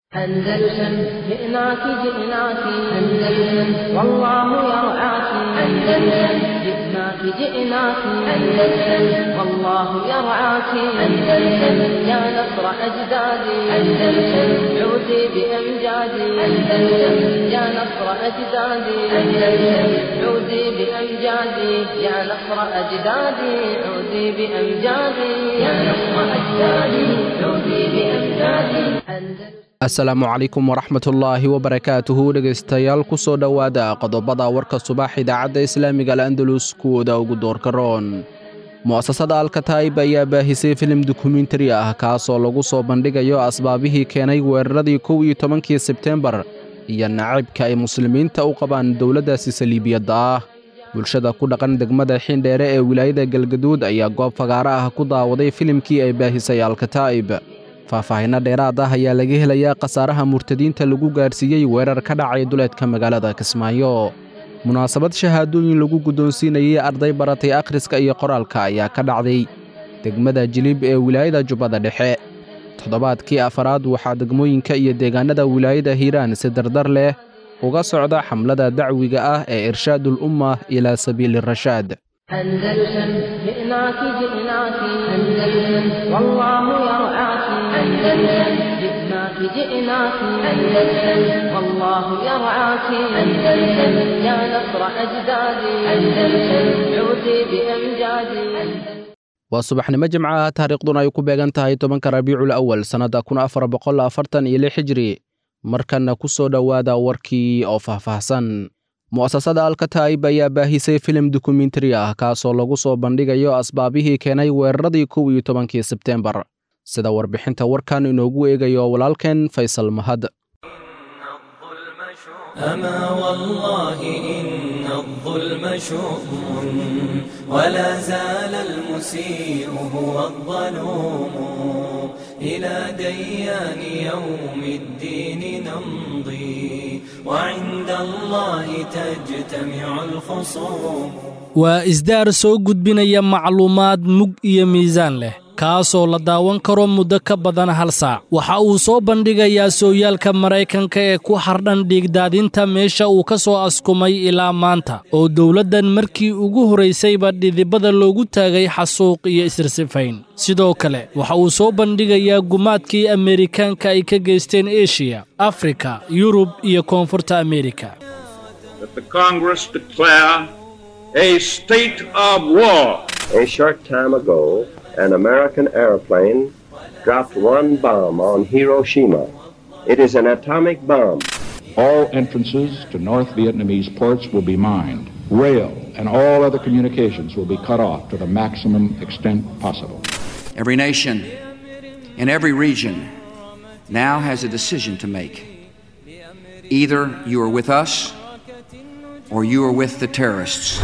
أندلسن جئناك جئناك أندلسن والله يرعاك أندلسن جئناك جئناك أندلسن والله يرعاك أندلسن يا نصر أجدادي أندلسن عودي بأمجادي أندلسن يا نصر أجدادي أندلسن عودي بأمجادي يا نصر أجدادي عودي بأمجادي يا نصر أجدادي عودي بأمجادي أندلسن asalaamu calaykum waraxmatullaahi wabarakaatuhu dhegaystayaal ku soo dhowaada qodobada warka subax idaacadda islaamiga al'andalus kuwooda ugu doorka roon mu'asasada alkataib ayaa baahisay filim dokumentari ah kaasoo lagu soo bandhigayo asbaabihii keenay weeraradii kow iyo tobankii sebteembar iyo nacaybka ay muslimiinta u qabaan dowladdaasi saliibiyadda ah bulshada ku dhaqan degmada xindheere ee wilaayada galgaduud ayaa goob fagaaro ah ku daawaday filimkii ay baahisay alkataa'ib faahfaahinno dheeraad ah ayaa laga helayaa khasaaraha murtadiinta lagu gaadhsiiyey weerar ka dhacay duleedka magaalada kismaayo munaasabad shahaadooyin lagu guddoonsiinayey arday baratay akhriska iyo qoraalka ayaa ka dhacday degmada jilib ee wilaayada jubbada dhexe toddobaadkii afaraad waxaa degmooyinka iyo deegaannada wilaayada hiiraan si dardar leh uga socda xamlada dacwiga ah ee irshaadul umma ilaa sabiili rashaad أندلسن جئناك جئناك أندلسن والله يرعاك أندلسن جئناك جئناك أندلسن والله يرعاك أندلسن يا نصر أجدادي أندلسن عودي بأمجادي waa subaxnimo jimca ah taariikhduna ay ku beegan tahay tobanka rabiicul awal sannadda kun afar boqol afartan iyo lix hijri markanna ku soo dhowaada warkii oo faahfaahsan mu'asasada alkataib ayaa baahisay filim dokumentari ah kaasoo lagu soo bandhigayo asbaabihii keenay weeraradii kow iyo tobankii sebteembar sida warbixinta warkan inoogu eegayo walaalkeen faysal mahad أما والله إن الظلم شؤم ولا زال المسيء هو الظلوم إلى ديان يوم الدين نمضي وعند الله تجتمع الخصوم waa isdaar soo gudbinaya macluumaad mug iyo miisaan leh kaasoo la daawan karo muddo ka badan hal saac waxa uu soo bandhigayaa sooyaalka maraykanka ee ku hardhan dhiigdaadinta meesha uu ka soo askumay ilaa maanta oo dowladdan markii ugu horaysayba dhidibada loogu taagay xasuuq iyo isirsifayn sidoo kale waxa uu soo bandhigayaa gumaadkii ameerikaanka ay ka geysteen eshiya afrika yurub iyo koonfurta ameerika a state of war. A short time ago, an American airplane dropped one bomb on Hiroshima. It is an atomic bomb. All entrances to North Vietnamese ports will be mined. Rail and all other communications will be cut off to the maximum extent possible. Every nation in every region now has a decision to make. Either you are with us or you are with the terrorists.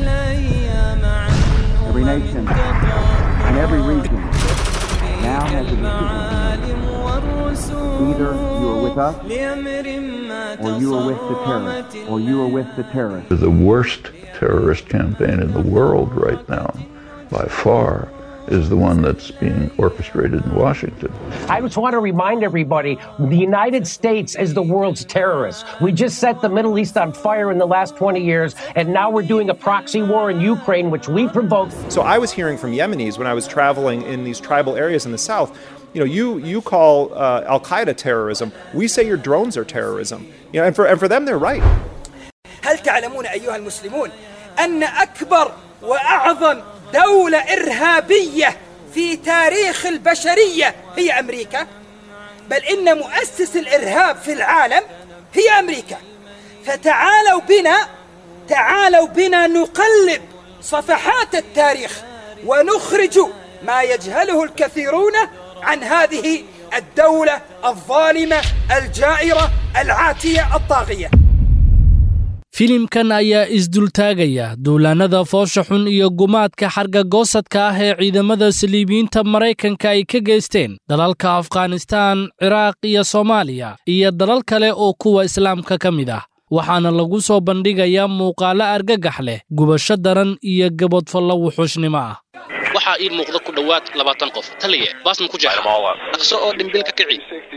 Every nation in every region now has a decision to make. Either you are with us or you are with the terrorists or you are with the terrorists. The worst terrorist campaign in the world right now, by far, is the one that's being orchestrated in Washington. I just want to remind everybody the United States is the world's terrorist. We just set the Middle East on fire in the last 20 years, and now we're doing a proxy war in Ukraine, which we provoked. So I was hearing from Yemenis when I was traveling in these tribal areas in the south. You know, you you call uh, Al Qaeda terrorism. We say your drones are terrorism. You know, and for and for them, they're right. هل تعلمون أيها المسلمون أن أكبر وأعظم دولة إرهابية في تاريخ البشرية هي أمريكا بل إن مؤسس الإرهاب في العالم هي أمريكا فتعالوا بنا تعالوا بنا نقلب صفحات التاريخ ونخرج ما يجهله الكثيرون عن هذه الدولة الظالمة الجائرة العاتية الطاغية filimkan ayaa isdultaagaya duulaannada foosha xun iyo gumaadka xargagoosadka ah ee ciidamada saliibiyiinta maraykanka ay ka geysteen dalalka afghanistaan ciraaq iyo soomaaliya iyo dalal kale oo kuwa islaamka ka mid ah waxaana lagu soo bandhigayaa muuqaallo argagax leh gubasho daran iyo gabodfallo wuxuushnimo ah waxaa ii muuqda ku dhowaad labaatan qof taliye baas ma ku jecla dhaqso oo dhimbilka kici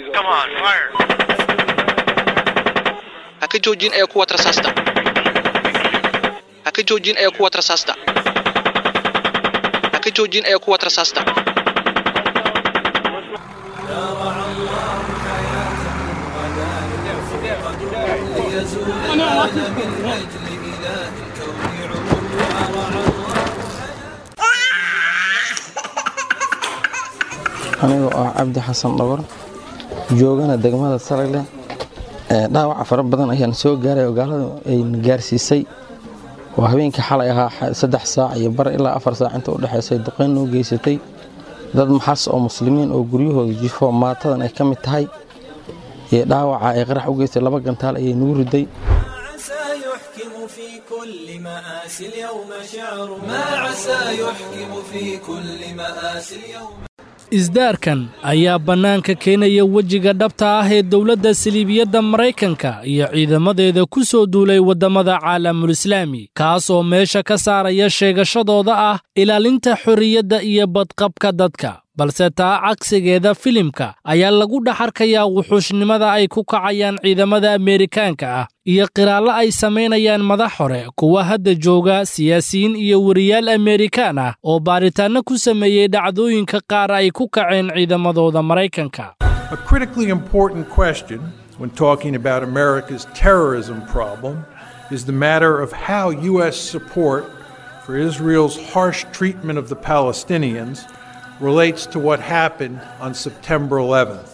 ha ka joojin ee kuwa rasaasta ha ka joojin ee kuwa rasaasta ha ka joojin ee kuwa rasaasta anigoo ah cabdi xasan dhogor joogana degmada saragle dhaawaca fara badan ayaan soo gaaray oo gaalada ayna gaarsiisay oo habeenkii xalay ahaa saddex saac iyo bar ilaa afar saac inta u dhexaysay duqayn noo geysatay dad maxas oo muslimiin oo guryahooda jifo maatadan ay ka mid tahay iyo dhaawaca ay qarax u geystay laba gantaal ayay nagu riday كل مآسي اليوم شعر ما عسى يحكم في كل مآسي اليوم isdaarkan ayaa bannaanka keenaya wejiga dhabta ah ee dowladda saliibiyadda maraykanka iyo ciidamadeeda ku soo duulay waddamada caalamulislaami kaas oo meesha ka saaraya sheegashadooda ah ilaalinta xorriyadda iyo badqabka dadka balse taa cagsigeeda filimka ayaa lagu dhex arkayaa wuxuushnimada ay ku kacayaan ciidamada ameerikaanka ah iyo qiraallo ay samaynayaan madax hore kuwa hadda jooga siyaasiyiin iyo weriyaal ameerikaan ah oo baaritaanno ku sameeyey dhacdooyinka qaar ay ku kaceen ciidamadooda maraykanka A critically important question when talking about America's terrorism problem is the matter of how U.S. support for Israel's harsh treatment of the Palestinians relates to what happened on September 11th.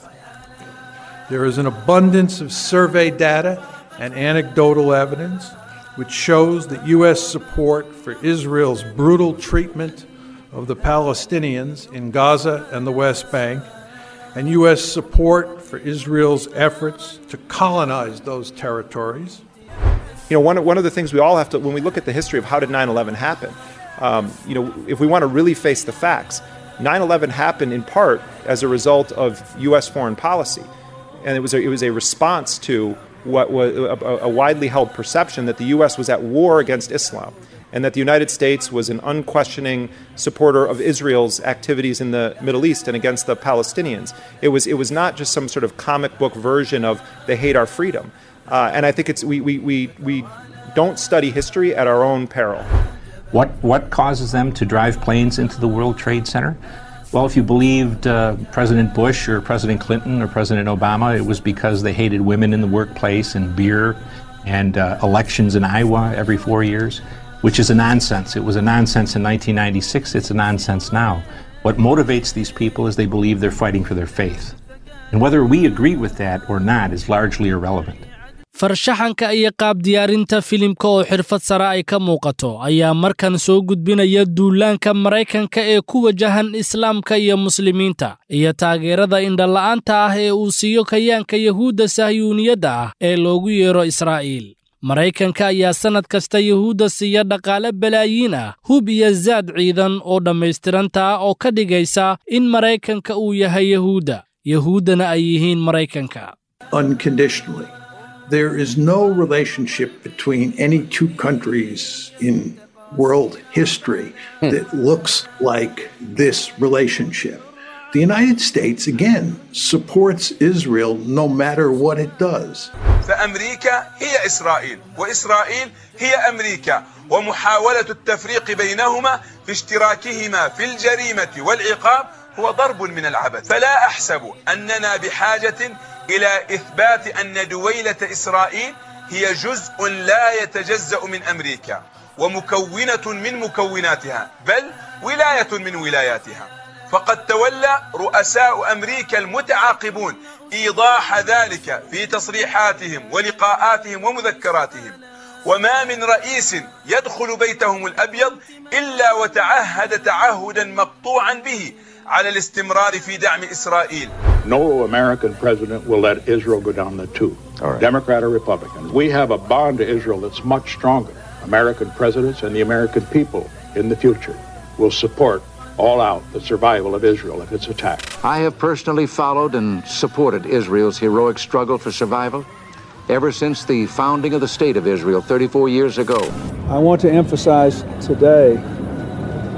There is an abundance of survey data and anecdotal evidence which shows that U.S. support for Israel's brutal treatment of the Palestinians in Gaza and the West Bank, and U.S. support for Israel's efforts to colonize those territories. You know, one, one of the things we all have to, when we look at the history of how did 9 11 happen, um, you know, if we want to really face the facts, 9 11 happened in part as a result of U.S. foreign policy. And it was a, it was a response to what was a, a widely held perception that the U.S. was at war against Islam and that the United States was an unquestioning supporter of Israel's activities in the Middle East and against the Palestinians. It was, it was not just some sort of comic book version of they hate our freedom. Uh, and I think it's, we, we, we, we don't study history at our own peril. What, what causes them to drive planes into the World Trade Center? Well, if you believed uh, President Bush or President Clinton or President Obama, it was because they hated women in the workplace and beer and uh, elections in Iowa every four years, which is a nonsense. It was a nonsense in 1996, it's a nonsense now. What motivates these people is they believe they're fighting for their faith. And whether we agree with that or not is largely irrelevant. farshaxanka iyo qaab diyaarinta filimka oo xirfad sare ay ka muuqato ayaa markan soo gudbinaya duulaanka maraykanka ee ku wajahan islaamka iyo muslimiinta iyo taageerada indhala'aanta ah ee uu siiyo kayaanka yahuudda sahyuuniyadda ah ee loogu yeero israa'iil maraykanka ayaa sannad kasta yahuudda siiya dhaqaale balaayiin ah hub iyo zaad ciidan oo dhammaystiranta ah oo ka dhigaysa in maraykanka uu yahay yahuudda yahuuddana ay yihiin maraykanka unconditionally. There is no relationship between any two countries in world history that looks like this relationship. The United States, again, supports Israel no matter what it does. فأمريكا هي إسرائيل وإسرائيل هي أمريكا ومحاولة التفريق بينهما في اشتراكهما في الجريمة والعقاب هو ضرب من العبث فلا أحسب أننا بحاجة إلى إثبات أن دويلة إسرائيل هي جزء لا يتجزأ من أمريكا ومكونة من مكوناتها بل ولاية من ولاياتها فقد تولى رؤساء أمريكا المتعاقبون إيضاح ذلك في تصريحاتهم ولقاءاتهم ومذكراتهم وما من رئيس يدخل بيتهم الأبيض إلا وتعهد تعهدا مقطوعا به على الاستمرار في دعم إسرائيل No American president will let Israel go down the tube, Democrat or Republican. We have a bond to Israel that's much stronger. American presidents and the American people in the future will support all out the survival of Israel if it's attacked. I have personally followed and supported Israel's heroic struggle for survival ever since the founding of the State of Israel 34 years ago. I want to emphasize today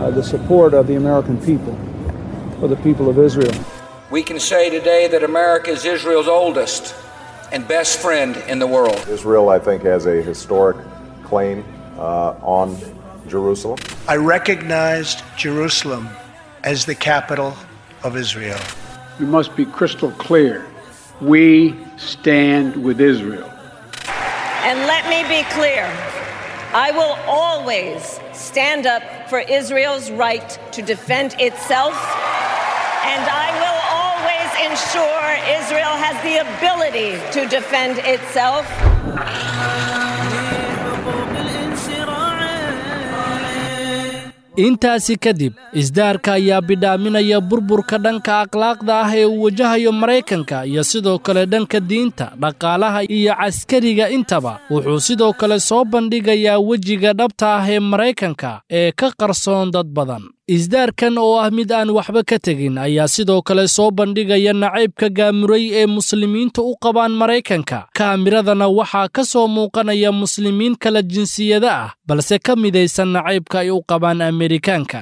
uh, the support of the American people, for the people of Israel. We can say today that America is Israel's oldest and best friend in the world. Israel, I think, has a historic claim uh, on Jerusalem. I recognized Jerusalem as the capital of Israel. We must be crystal clear. We stand with Israel. And let me be clear I will always stand up for Israel's right to defend itself, and I will always ensure Israel has the ability to defend itself. intaasi kadib isdaarka ayaa bidhaaminaya burburka dhanka akhlaaqda ah ee uu wajahayo maraykanka iyo sidoo kale dhanka diinta dhaqaalaha iyo caskariga intaba wuxuu sidoo kale soo bandhigayaa wejiga dhabta ah ee maraykanka ee ka qarsoon dad badan isdaarkan oo ah mid aan waxba ka tegin ayaa sidoo kale soo bandhigaya nacaybka gaamuray ee muslimiinta u qabaan maraykanka kaamiradana waxaa ka soo muuqanaya muslimiin kala jinsiyada ah balse ka midaysan nacaybka ay u qabaan amerikaanka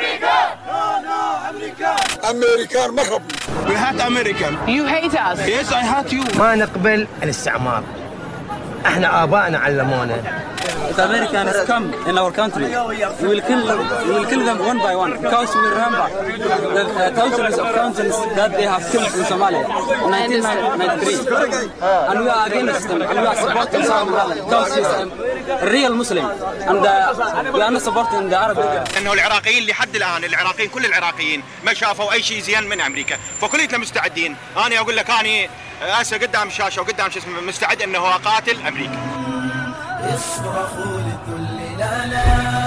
أمريكان ما ربنا We hate American You hate us Yes I hate you ما نقبل الاستعمار احنا ابائنا علمونا If Americans come in our country, we will kill them, we will kill them one by one because we remember the uh, thousands of countries that they have killed in Somalia in 1993. And we are against them and we are supporting Saudi Arabia because he's a real Muslim and uh, we are not supporting the Arab League. انه العراقيين لحد الان العراقيين كل العراقيين ما شافوا اي شيء زين من امريكا فكلنا مستعدين انا اقول لك اني هسه قدام الشاشه وقدام شو اسمه مستعد انه اقاتل امريكا اصرخوا لكل لا لا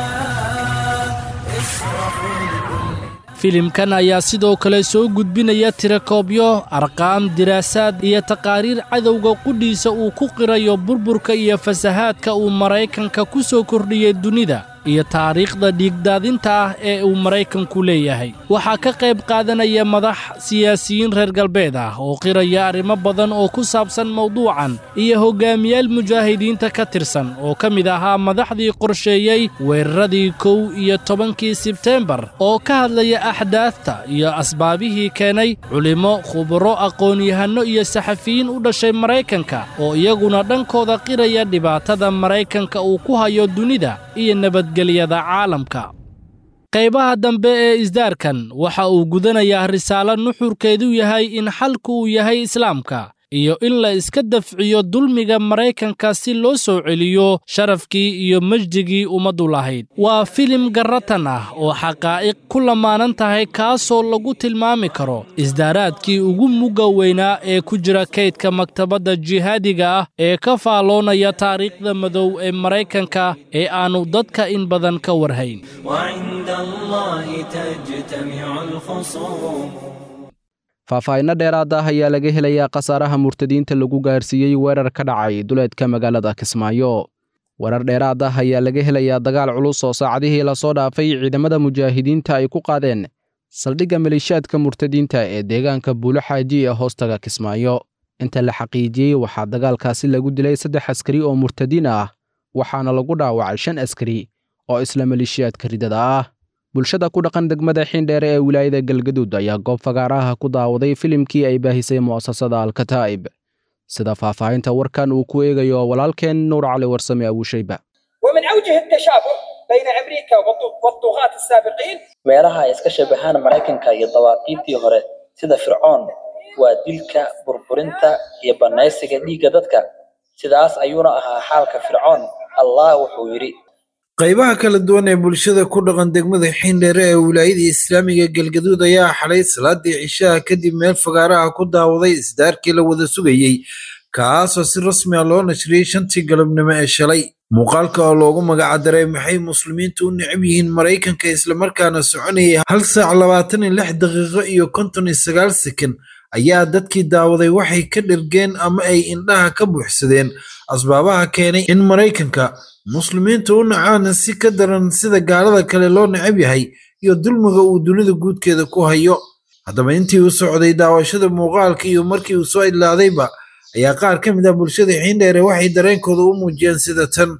اصرخوا لكل filimkan ayaa sidoo kale soo gudbinaya tirakoobyo arqaam diraasaad iyo taqaariir cadowga qudhiisa uu ku qirayo burburka iyo fasahaadka uu maraykanka ku soo kordhiyey dunida iyo taariikhda dhiigdaadinta ah ee uu maraykanku leeyahay waxaa ka qayb qaadanaya madax siyaasiyiin reer galbeed ah oo qiraya arrimo badan oo ku saabsan mawduucan iyo hoggaamiyaal mujaahidiinta ka tirsan oo ka mid ahaa madaxdii qorsheeyey weeraradii kow iyo tobankii sebteembar oo ka hadlaya axdaafta iyo asbaabihii keenay culimmo khuburo aqoon-yahanno iyo saxafiyiin u dhashay maraykanka oo iyaguna dhankooda qiraya dhibaatada maraykanka uu ku hayo dunida iyo nabadgelyada caalamka qaybaha dambe ee isdaarkan waxa uu gudanayaa risaalo nuxurkeedu yahay in xalku uu yahay islaamka iyo in la iska dafciyo dulmiga maraykanka si loo soo celiyo sharafkii iyo mejdigii ummaddu lahayd waa filim garratan ah oo xaqaa'iq ku lamaanan tahay kaasoo lagu tilmaami karo isdaaraadkii ugu mugga weynaa ee ku jira kaydka maktabadda jihaadiga ah ee ka faalloonaya taariikhda madow ee maraykanka ee aannu dadka in badan ka warhayn وعند الله تجتمع الخصوم faahfaahinno dheeraad ah ayaa laga helayaa khasaaraha murtadiinta lagu gaarsiiyey weerar ka dhacay duleedka magaalada kismaayo weerar dheeraad ah ayaa laga helayaa dagaal culus oo saacadihii lasoo dhaafay ciidamada mujaahidiinta ay ku qaadeen saldhigga maleeshiyaadka murtadiinta ee deegaanka buulo xaaji ee hoostaga kismaayo inta la xaqiijiyey waxaa dagaalkaasi lagu dilay saddex askari oo murtadiin ah waxaana lagu dhaawacay shan askari oo isla maleeshiyaadka ridada ah bulshada ku dhaqan degmada xiindheere ee wilaayada galgaduud ayaa goob fagaaraha ku daawaday filimkii ay baahisay mu'asasada alkataa'ib sida faahfaahinta warkan uu ku eegayo walaalkeen nuur cali warsame abuushayba ومن أوجه التشابه بين أمريكا والط- والطغاة السابقين meelaha ay iska shabahaan maraykanka iyo dawaaqiidtii hore sida fircoon waa dilka burburinta iyo bannaysiga dhiigga dadka sidaas ayuuna ahaa xaalka fircoon allah wuxuu yidhi qaybaha kala duwan ee bulshada ku dhaqan degmada xiindheere ee wilaayada islaamiga galgaduud ayaa xalay salaadii cishaha kadib meel fagaaraha ku daawaday isdaarkii la wada sugayey kaasoo si rasmi ah loo nashriyey shantii galabnimo ee shalay muuqaalka oo loogu magacdaray maxay muslimiintu u necab yihiin maraykanka islamarkaana soconayay hal saac labaatan iyo lix daqiiqo iyo konton iyo sagaal sekan ayaa dadkii daawaday waxay ka dhergeen ama ay indhaha ka buuxsadeen asbaabaha keenay in maraykanka muslimiintu u nacaan si ka daran sida gaalada kale loo necab yahay iyo dulmiga uu dunida guudkeeda ku hayo haddaba intii u socday daawashada muuqaalka iyo markii uu soo idlaadayba ayaa qaar ka mid ah bulshada xiindheere waxay dareenkooda u muujiyeen sida tan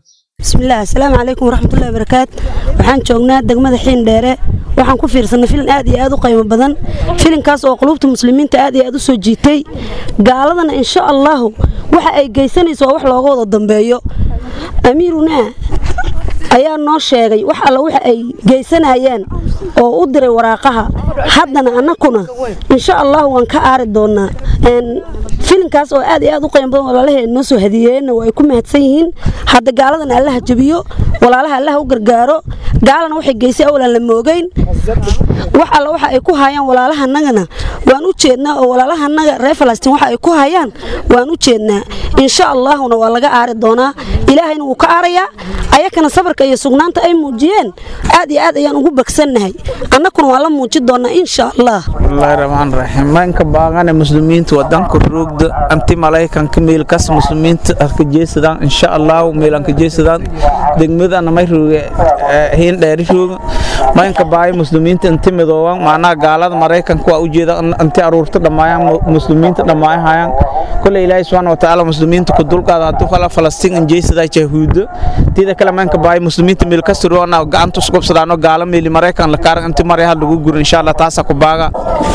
bismillaah asalaamu calaykum waraxmatullahi wabarakaat waxaan joognaa degmada xiindheere waxaan ku fiirsanay filin aad iyo aad u qiimo badan filinkaas oo qulubta muslimiinta aad iyo aad u soo jiitay gaaladana insha allahu waxa ay geysanayso waa wax looga wada dambeeyo amiiruna ayaa noo sheegay wax alla waxa ay geysanayaan oo u diray waraaqaha haddana annakuna insha allahu waan ka aari doonaa filinkaas oo aad iyo aad u qiimo badan walaalahee noo soo hadiyeeyeenna waa ay ku mahadsan yihiin hadda gaaladana allaha jabiyo walaalaha allaha u gargaaro gaalana waxay geysay awalan la moogeyn wax alla waxa ay ku hayaan walaalahanagana waan u jeednaa oo walaalahanaga reer falastiin waxa ay ku hayaan waan u jeednaa insha allaahuna waa laga aari doonaa ilaahayna wuu ka aarayaa ayakana sabarka iyo sugnaanta ay muujiyeen aad iyo aad ayaan ugu bagsannahay annakuna waan la muuji doonaa insha allah bismillahi raxmaan raxiim maynka baaqane muslimiinta wadanka roogda anti malaykanka meelkas muslimiinta ka jeesadaan insha allahu meelanka jeesadaan degmadana may rooge hiin dheeri rooga maynka baay muslimiinta inti midooban macnaha gaalada maraykanka waa ujeeda inti aruurta dhammaayaan muslimiinta dhammaayahayaan kole ilaahay subxaana watacaala muslimiinta ku dulqaada hadduu kala falastiin injeysada jahuudo tida kale maynka baay muslimiinta meel ka siroona gacanta usqubsadaano gaala meeli maraykan la kaaran inti maryaha lagu guro insha allah taasa ku baaga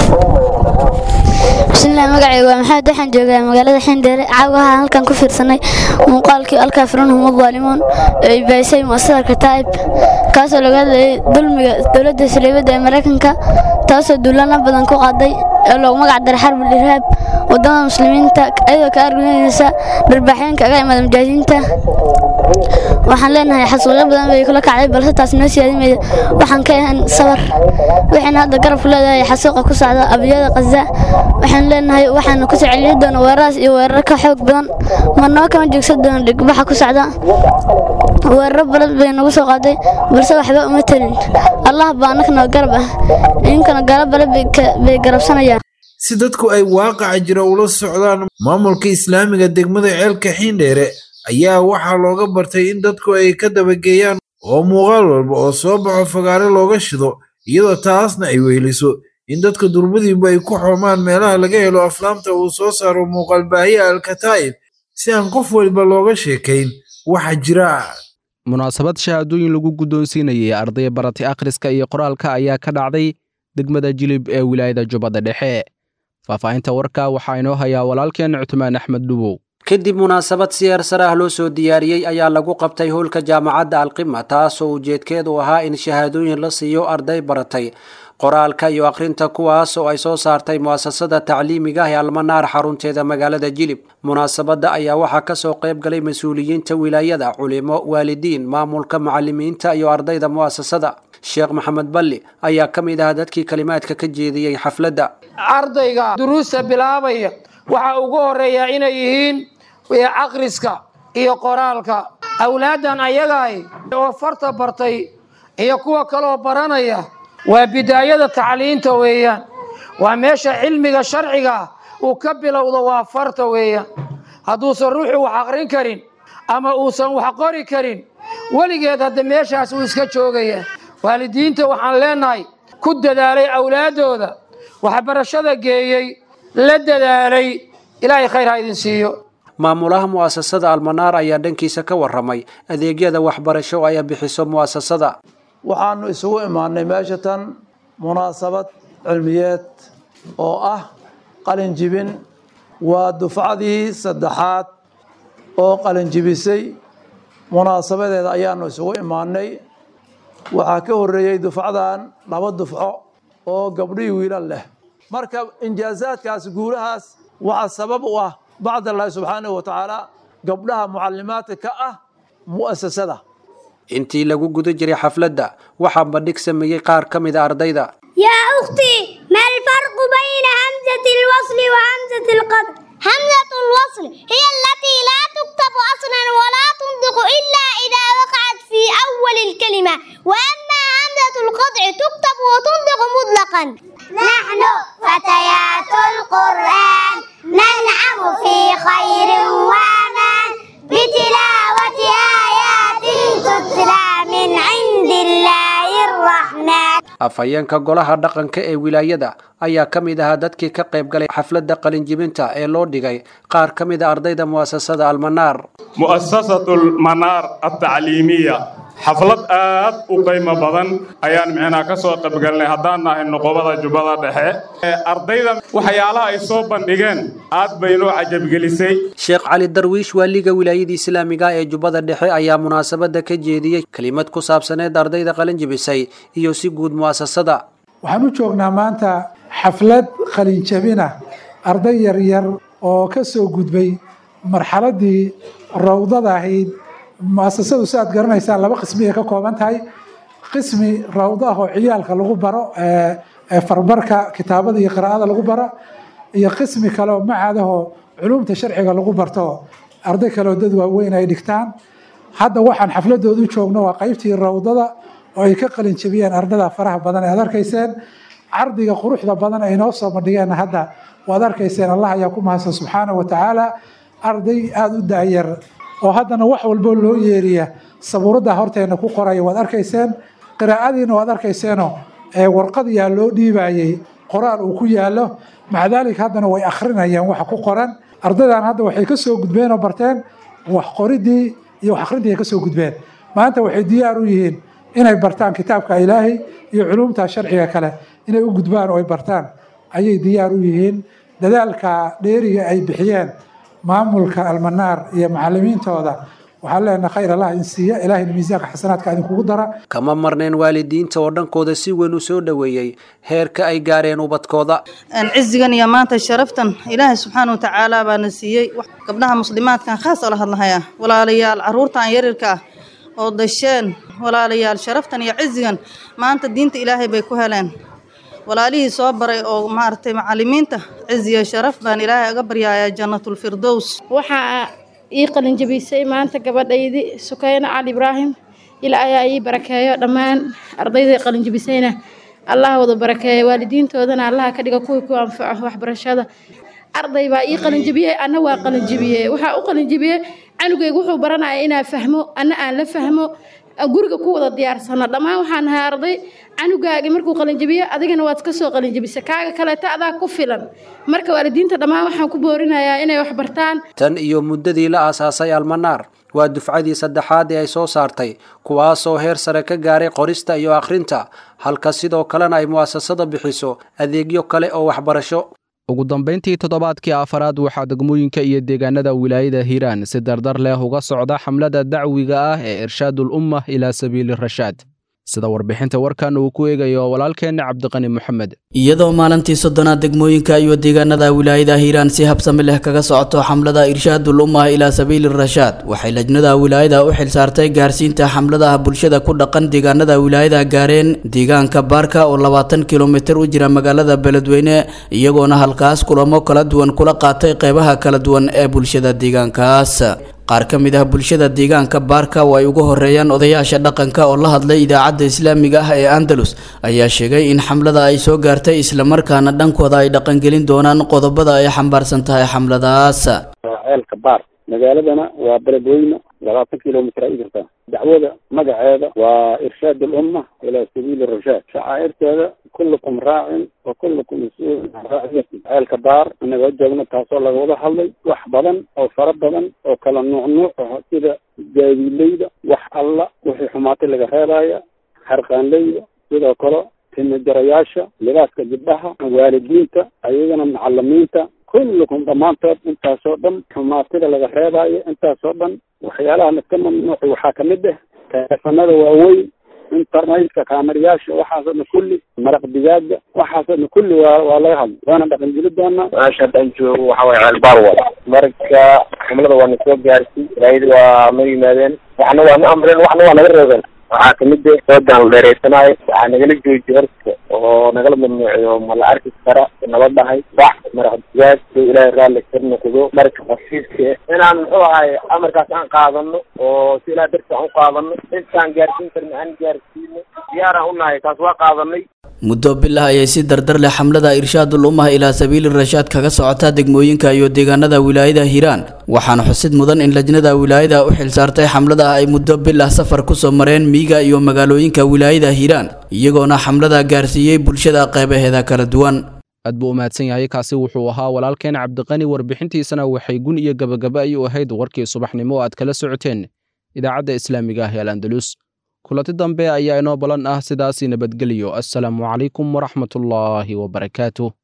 bismillaah magacayga waa maxamed waxaan joogaa magaalada xindheere caawa waxaan halkan ku fiirsanay muuqaalkii alkaafiruunhum addaalimuun ee ay bahisay mu'asasada kataa'ib kaasoo laga hadlayay dulmiga dowladda saleebadda ee maraykanka taasoo duulana badan ku qaaday ee loogu magac daray xarbul irhaab wadamada muslimiinta iyadoo ka argagaxaysa dharbaaxyeenka aga imaada mujaahidiinta waxaan leenahay xasuuqyo badan bay kula kacday balse taas noo siyaadimaya waxaan ka ahan sabar waxayna hadda garab ku leedahay xasuuqa ku socda abiyada qaza waxaan leenahay waxaanu ku soo celin doona weeraraas iyo weerar ka xoog badan marnaba kama joogsan doona dhigbaxa ku socda weeraro badan bay nagu soo qaaday balse waxba uma telin allah baa annagana garab ah idinkana gaalo bale bay garabsanayaan si dadku ay waaqaca jira ula socdaan maamulka islaamiga degmada ceelka xiindheere ayaa waxaa looga bartay in dadku ay ka dabageeyaan oo muuqaal walba oo soo baxo fagaare looga shido iyadoo taasna ay weyliso in dadka durbadiiba ay ku xoomaan meelaha laga helo aflaamta uu soo saaro muuqaal baahiya alkataa'ib si aan qof waliba looga sheekayn waxa jira munaasabad shahaadooyin lagu guddoonsiinayay arday baratay akhriska iyo qoraalka ayaa ka dhacday degmada jilib ee wilaayada jubbada dhexe faahfaahinta warka waxaa inoo hayaa walaalkeen cutmaan axmed dhubow kadib munaasabad si heersare ah loo soo diyaariyey ayaa lagu qabtay howlka jaamacadda alqima taasoo ujeedkeedu ahaa in shahaadooyin la siiyo arday baratay qoraalka iyo akhrinta kuwaas oo ay soo saartay mu'asasada tacliimiga ah ee almanaar xarunteeda magaalada jilib munaasabadda ayaa waxaa kasoo qayb galay mas-uuliyiinta wilaayada culimo waalidiin maamulka macalimiinta iyo ardayda mu'asasada sheekh maxamed balli ayaa ka mid ah dadkii kalimaadka ka jeediyey xafladda ardayga duruusta bilaabaya waxaa ugu horeeya inay yihiin akhriska iyo qoraalka awlaaddan ayagaay oo farta bartay iyo kuwa kaloo baranaya waa bidaayada tacliinta weeyaan waa meesha cilmiga sharciga uu ka bilowdo waa farta weeyaan hadduusan ruuxu wax aqrin karin ama uusan wax qori karin weligeed hadda meeshaas uu iska joogaya waalidiinta waxaan leenahay ku dadaalay awlaaddooda waxbarashada geeyey la dadaalay ilaahay khayr ha idin siiyo maamulaha mu'asasada almanaar ayaa dhankiisa ka warramay adeegyada waxbarasho ay bixiso mu'asasada waxaanu isugu imaanay meesha tan munaasabad cilmiyeed oo ah qalin jibin waa dufcadii saddexaad oo qalin jibisay munaasabadeeda ayaanu isugu imaanay waxaa ka horreeyey dufcadan laba dufco oo gabdhihii wiilal leh marka injaazaadkaas guulahaas waxaa sabab u ah bacd allahi subxaanahu wa tacaala gabdhaha mucalimaadka ka ah mu'asasada intii lagu guda jiray xafladda waxaa bandhig sameeyey qaar ka mid a ardayda يا أختي ما الفرق بين همزة الوصل وهمزة القطع؟ همزة الوصل هي التي لا تكتب أصلا ولا تنطق إلا إذا وقعت في أول الكلمة وأما همزة القطع تكتب وتنطق مطلقا نحن فتيات القرآن ننعم في خير وأمان بتلاوة آيات تتلى من عند الله الرحمن afhayeenka golaha dhaqanka ee wilaayada ayaa ka mid ahaa dadkii ka qayb galay xafladda qalinjibinta ee loo dhigay qaar ka mid a ardayda mu'asasada almanaar mu'asasatu almanaar altacliimiya xaflad aad u qiimo badan ayaan micnaa ka soo qaybgalnay haddaan nahay noqobada jubbada dhexe ardayda waxyaalaha ay soo bandhigeen aad bay noo cajabgelisay sheekh cali darwiish waaliga wilaayada islaamiga ee jubbada dhexe ayaa munaasabadda ka jeediyey kelimad ku saabsaneed ardayda qalinjibisay iyo si guud mu'asasada waxaan u joognaa maanta xaflad qalinjabina arday yaryar oo ka soo gudbay marxaladii rawdada ahayd muasasadu si aad garanaysaan laba qismi ay ka kooban tahay qismi rawdo ah oo ciyaalka lagu baro farbarka kitaabada iyo qiraa'ada lagu baro iyo qismi kale oo macadahoo culumta sharciga lagu barto arday kale oo dad waaweyn ay dhigtaan hadda waxaan xafladoodu joogno waa qaybtii rawdada oo ay ka qalin jabiyeen ardada faraha badan ee aad arkayseen cardiga quruxda badan ay noo soo bandhigeen hadda waad arkayseen allah ayaa ku mahadsan subxaana wa tacaala arday aada u daayar oo haddana wax walbo loo yeeriya sabuuradda horteena ku qoraya waad arkayseen qiraa'adiina waad arkayseeno warqad yaa loo dhiibayey qoraal uu ku yaalo maca daalika haddana way akhrinayeen waxa ku qoran ardaydan hadda waxay ka soo gudbeen oo barteen wax qoridii iyo wax akhrintii ay ka soo gudbeen maanta waxay diyaar u yihiin inay bartaan kitaabka ilaahay iyo culumta sharciga kale inay u gudbaan oo ay bartaan ayay diyaar u yihiin dadaalka dheeriga ay bixiyeen maamulka almanaar iyo macalimiintooda waxaan leenahay khayr allah in siiya ilaahayna miisaanka xasanaadka idinkugu dara kama marnayn waalidiinta oo dhankooda si weyn u soo dhoweeyey heerka ay gaareen ubadkooda cizigan iyo maanta sharaftan ilaahay subxaana wa tacaala baana siiyey gabdhaha muslimaadkan khaas oo la hadlahaya walaalayaal caruurtan yarirka ah oo dasheen walaalayaal sharaftan iyo cizigan maanta diinta ilaahay bay ku heleen walaalihii soo baray oo maaragtay macalimiinta ciziya sharaf baan ilaahay aga baryaaya jannatulfirdows waxaa ii qalinjabisay maanta gabadhaydii sukayna cali ibraahim ilaa ayaa ii barakeeyo dhammaan ardayday qalinjabisayna allah wada barakeeya waalidiintoodana allaha ka dhiga kuwii ku anfaco waxbarashada arday baa ii qalinjabiyey anna waa qalinjabiyey waxaa u qalinjabiyey canugaygu wuxuu baranaya inaa fahmo anna aan la fahmo guriga ku wada diyaarsano dhammaan waxaan nahay arday canugaagi markuu qalinjabiyo adigana waad ka soo qalinjabisa kaaga kaleeta adaa ku filan marka waalidiinta dhammaan waxaan ku boorinayaa inay wax bartaan tan iyo muddadii la aasaasay almanaar waa dufcadii saddexaad ee ay soo saartay kuwaasoo heer sare ka gaaray qorista iyo akhrinta halka sidoo kalena ay mu'asasada bixiso adeegyo kale oo waxbarasho ugu dambayntii toddobaadkii afaraad waxaa degmooyinka iyo deegaanada wilaayada hiiraan si dardar leh uga socda xamlada dacwiga ah ee irshaadul umma ilaa sabiili rashaad sida warbixinta warkan uu ku eegayo walaalkeenna cabdiqani moxamed iyadoo maalintii soddonaad degmooyinka iyo deegaanada wilaayada hiiraan si habsami leh kaga socoto xamlada irshaadul ummah ilaa sabiili rashaad waxay lajnada wilaayada u xilsaartay gaarsiinta xamladaha bulshada ku dhaqan deegaanada wilaayada gaareen deegaanka baarka oo labaatan kilomitir u jira magaalada beledweyne iyagoona halkaas kulamo kala duwan kula qaatay qeybaha kala duwan ee bulshada deegaankaas qaar ka mid ah bulshada deegaanka baarka oo ay ugu horeeyaan odayaasha dhaqanka oo la hadlay idaacadda islaamiga ah ee andalus ayaa sheegay in xamlada ay soo gaartay islamarkaana dhankooda ay dhaqangelin doonaan qodobada ay xambaarsan tahay xamladaas ceelka baar magaaladana waa beledweyne labaatan kilomitr ay jirtaa dacwada magaceeda waa irshaad alumma ilaa sabiili rashaad shacaa'irteeda kullukum raacin wa kullukum mas-uulun can raaciyati ceelka baar inagoo joogno taasoo laga wada hadlay wax badan oo fara badan oo kala nuuc nuuc ah sida gaadiileyda wax alla wixii xumaatay laga reebaya harqaanleyda sidoo kale timajarayaasha libaaska gabdhaha waalidiinta ayagana macalimiinta kullukum dhammaantood intaasoo dhan xumaatida laga reebayo intaasoo dhan waxyaalaha laska mamnuuci waxaa kamid ah teleefanada waaweyn internetka kaamirayaasha waxaasoo kulli maraq digaaga waxaasoo kulli waa waa laga hadla waana dhaqangeli doonaa meesha haddaan joogo waxa waye ceelbaar wala marka xumlada waa na soo gaarsi ilaahida waa ma yimaadeen waxna waa na amreen waxna waa naga reebeen waxaa kamid ah soodan la dheereysanaayo waxaa nagala joojiye horta oo nagala mamnuuciyo ma la arki kara nala dhahay wax maraq digaag soo ilaahay raalli ka noqdo marka hasiiska ah inaan muxuu ahay amarkaas aan qaadano oo si ilaah darti aan u qaadano intaan gaarsiin karna aan gaarsiino diyaaraan unahay taas waa qaadanay muddo bilah ayay si dardar leh xamlada irshaadul ummah ilaa sabiili rashaad kaga socotaa degmooyinka iyo deegaanada wilaayada hiiraan waxaana xusid mudan in lajnada wilaayada u xilsaartay xamlada ay muddo bilah safar kusoo mareen miiga iyo magaalooyinka wilaayada hiiraan iyagoona xamlada gaarsiiyey bulshada qeybaheeda kala duwan aad buu u mahadsan yahay kaasi wuxuu ahaa walaalkeen cabdiqani warbixintiisana waxay gun iyo gabagaba ay u ahayd warkii subaxnimo oo aad kala socoteen idaacadda islaamiga ah ee alandalus kulanti dambe ayaa inoo balan ah sidaasi nabadgeliyo assalaamu calaykum waraxmatullaahi wabarakaatuh